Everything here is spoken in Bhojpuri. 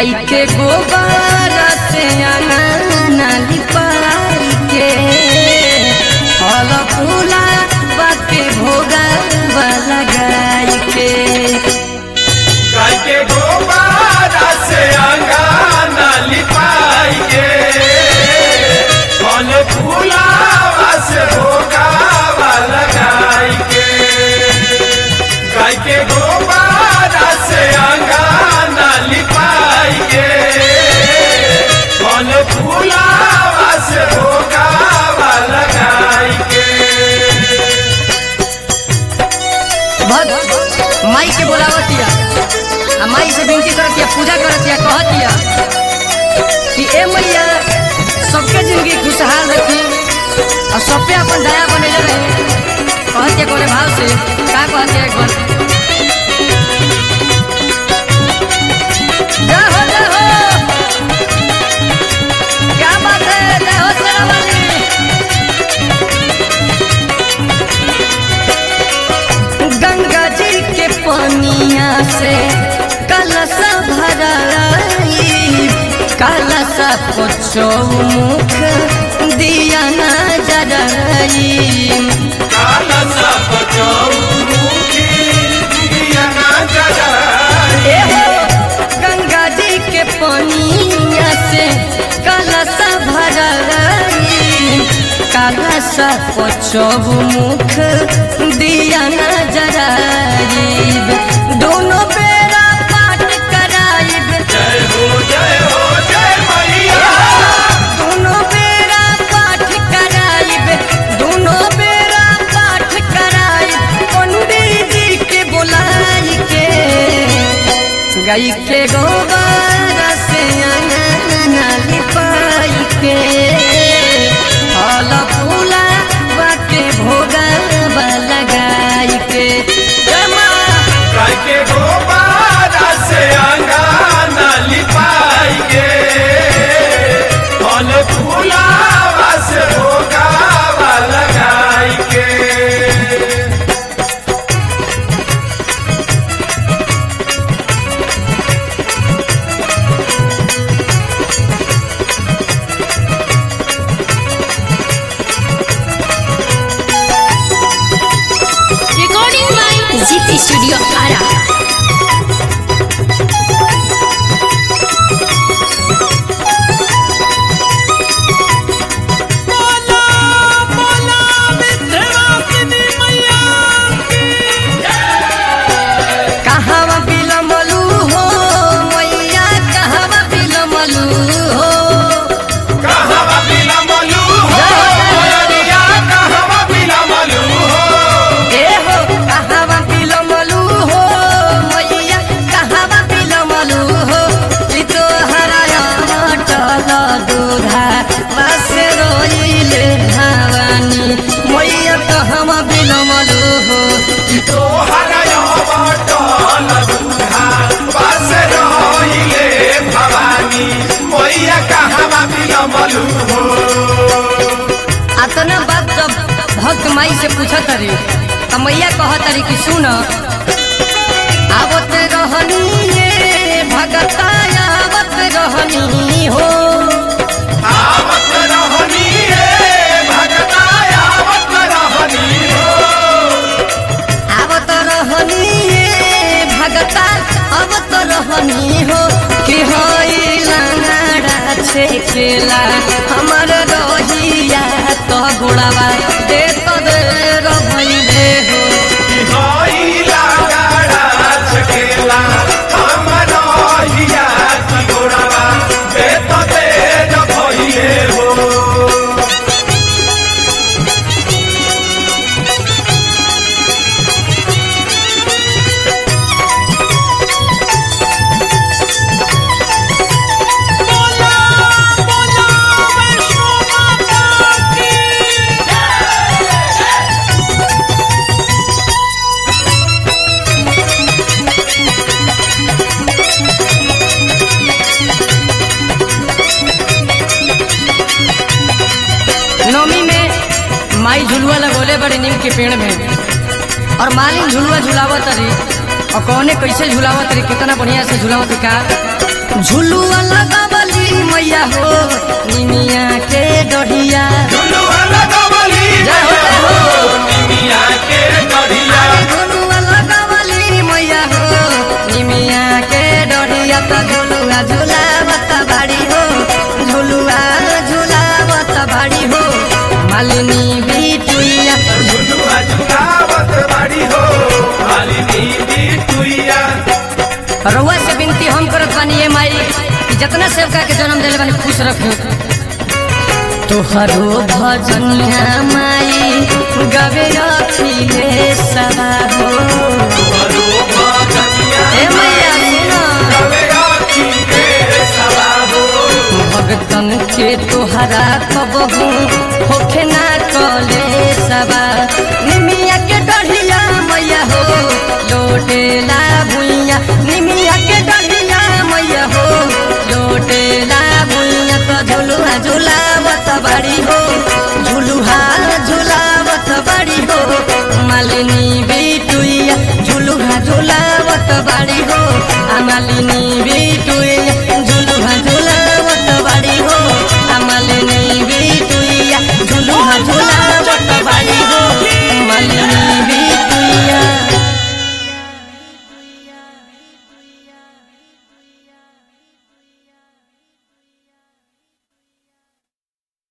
गाय के गोबर से अंगना लिपाई के फल फूला बाके भोगा वाला गाय के गाय के गोबर से अंगना लिपाई के फल फूलावा से भोगावा लगाई के गाय के गोबर से अंगना लिपाई के फल फूलावा से भोगावा लगाई के भक्त माई के बोलावतिया आ माई से विनती करतिया पूजा करतिया कहतिया कि ए मैया सबके जिंदगी खुशहाल रखी और सब पे अपन दया बनेले रहे कहतिया कोने भाव से का कहतिया एक बार जय हो जय हो क्या बात है जय हो शेरा वाली गंगा जी के पानिया से कलशा भराई कलशा को चौमुख दिया न जराई काला सब चौमुखी दिया ना जलाए। ए हो गंगा जी के पानिया से कलशा भराई कलशा को चौमुख दिया न जराई दोनों बेरा पाठ कराइब जय हो जय हो जय मैया दोनों बेरा पाठ कराइब दोनों बेरा पाठ कराइब पंडित जी के बुलाई के गाय के गोबर से अंगना लिपाई के फल फूला बाके भोगा लगाई के जय माँ गाय के गोबर से अंगना लिपाई के फल फूलावा से भोगावा लगाई के Recording by GT Studio Ara. कहवा बिलमलू हो मैया कहवा बिलमलू हो कहवा बिलमलू हो मैया कहवा बिलमलू हो ए हो कहवा बिलमलू हो मैया कहवा बिलमलू हो ई तो हराया टल दूधा बस रोइले भवानी मैया कहवा बिलमलू हो तोहर बटल दूधा बस रहिले भवानी मैया कहवा बिलमलू हो अतना बात जब भक्त माई से पूछत रही त मैया कहत रही कि सुन आवत रहनी ये भगता आवत रहनी हो आवत रहनी रे भगता आवत रहनी हो आवत रहनी ये भगता आवत रहनी हो कि होई लंगड़ा छेकेला हमर रहिया तो गोड़ावा दे तो दे रभइले हो होइला गाड़ा छकेला हमर हिया की गोड़वा बेत तेज भइले हो नवमी में माई झुलुआ लगोले बड़े नीम के पेड़ में और मालिन झुलुआ झुलावत रही और कौने कैसे झुलावत रही कितना बढ़िया से झुलावत रही का झुलुआ लगावली मैया हो निमिया के डढ़िया झुलुआ लगवली जय हो, जय हो। निमिया के डढ़िया झुलुआ लगावली मैया हो निमिया के डढ़िया त झुलुआ झुलावत बाड़ी हो झुलुआ झुलावत बाड़ी हो मालिनी बिटुइया झुलुआ झुलावत बाड़ी हो मालिनी बिटुइया रउआ से विनती हम करत बानी ये माई कि जितना सेवका के जन्म दिले बानी खुश रखियो तोहरो भजनिया माई गवे अखिले सवा हो बरो भजनिया ए मैया सुनो कवे आखी के सवाबो भगतन के तोहरा कबहू होखे ना कले सवा निमिया के डढ़िया मैया हो लोटेला भुइया निमिया के डढ़िया मैया हो लोटेला भुइया तो झुलुहा झुलावत बाड़ी हो झुलुहा झुलावत बाड़ी हो मालिनी बिटुइया झुलुहा झुलावत बाड़ी हो आ मालिनी बिटुइया